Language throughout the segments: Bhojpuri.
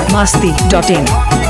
masti.in.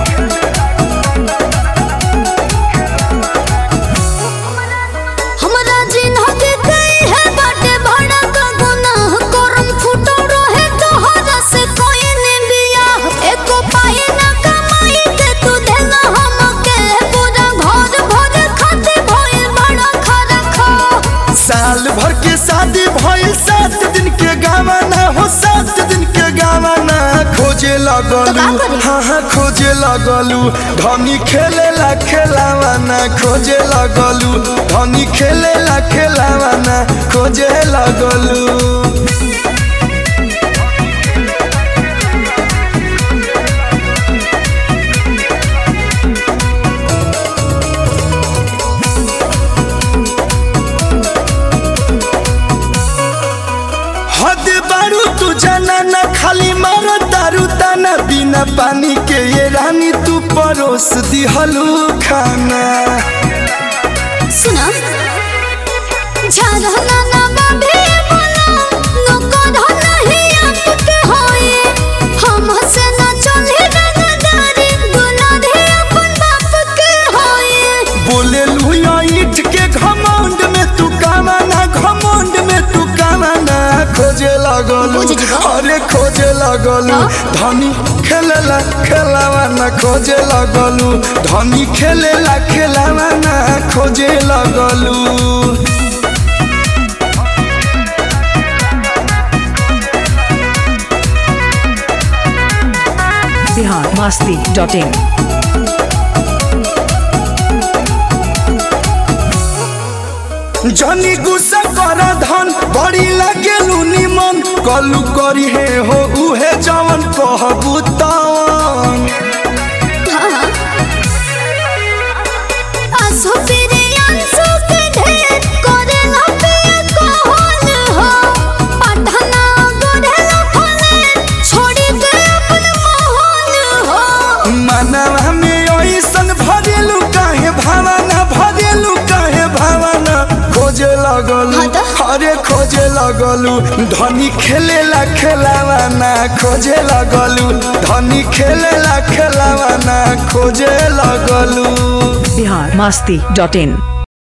हमरा जिन्हके कई है बाटे बड़ा का गुनाह करम फुटो रहे तोहरा से कोई ने बियाह एको पाई ना कमाई के तू देना हमके पूरा घर भर खाते भइल बड़ा खरा खा साल भर के शादी भइल सात दिन के गावाना हो सात दिन के गावाना खोजे लगलू तो का करी? हाँ हाँ खोजे लगलू धनी खेले ला खेलावाना खोजे लगलू धनी खेले ला खेलावाना खोजे लगलू हद बारू तू जाना ना खाली मारो दारू ताना बिना पानी के ये रानी तू परोस दिहलू खाना सुना झरना ना बाबे बोला नको धना ही आपके होए हम से ना चले रंगदारी गुना दे अपन बाप के होए बोले लुया ईट के घमंड में तू कामाना घमंड में तू कामाना खोजे लगलू बुझ जिगो। अरे खोजे लगलू धनी खेलेला खेलावाना खोजे लगलू धनी खेलेला खेलावाना खोजे लगलू Bihar masti.in. जनी गुस्सा कर धन बड़ी लगेलू निमन कलू करी हे हो उहे जवन कहबू तवन आसो तेरे अंसो के ढेर करे ना पे कहल हो पढ़ना गढ़े ना फले छोड़ी के अपन मोहन हो मनवा में ऐसन भरेलू काहे भावना भरेलू काहे भावना खोजे लगलू हाँ तो? अरे खोजे लगलू धनी खेलेला खेलावाना खोजे लगलू धनी खेलेला खेलावाना खोजे लगलू Bihar masti.in.